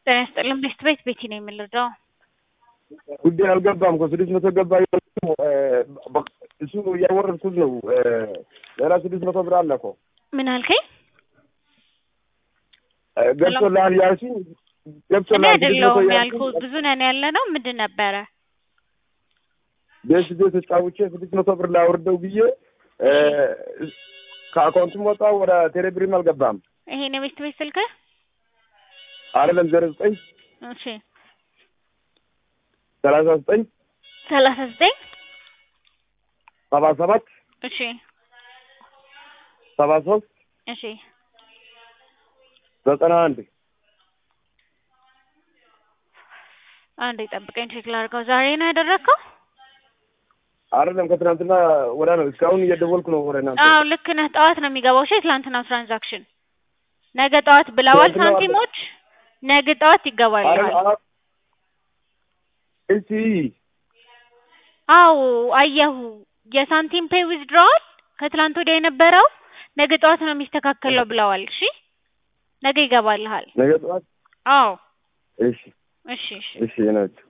ጤና ይስጥልን ቤት ቤት ቤቲ ነው የምንረዳው። ጉዳይ አልገባም እኮ ስድስት መቶ ገባ እሱ እያወረድኩት ነው። ሌላ ስድስት መቶ ብር አለ እኮ ምን አልከኝ? ገብቶልሃል ያልሽኝ እኔ ገብቶልሃል ስድስት መቶ አይደለሁም ያልሽኝ ያልኩህ ብዙ ነን ያለ ነው። ምንድን ነበረ? ቤት ቤት ተጫውቼ ስድስት መቶ ብር ላወርደው ብዬ ከአካውንቱም ወጣ ወደ ቴሌብሪም አልገባም። ይሄን የቤት ቤት ስልክህ? አይደለም ዜሮ ዘጠኝ እሺ ሰላሳ ዘጠኝ ሰላሳ ዘጠኝ ሰባ ሰባት እሺ ሰባ ሶስት እሺ ዘጠና አንድ አንዴ ጠብቀኝ ቼክ ላድርገው። ዛሬ ነው ያደረግከው? አይደለም ከትናንትና ወዳ ነው። እስካሁን እየደወልኩ ነው ወደ እናንተ። አዎ ልክ ነህ። ጠዋት ነው የሚገባው። እሺ የትላንትናው ትራንዛክሽን ነገ ጠዋት ብለዋል ትናንትና ሳንቲሞች። ነገ ጠዋት ይገባልሃል። እሺ አዎ አየሁ። የሳንቲም ፔይ ዊዝድሮዋል ከትላንት ወዲያ የነበረው ነገ ጠዋት ነው የሚስተካከለው ብለዋል። እሺ ነገ ይገባልሃል። ነገ ጠዋት አዎ እሺ እሺ እሺ እሺ ናቸው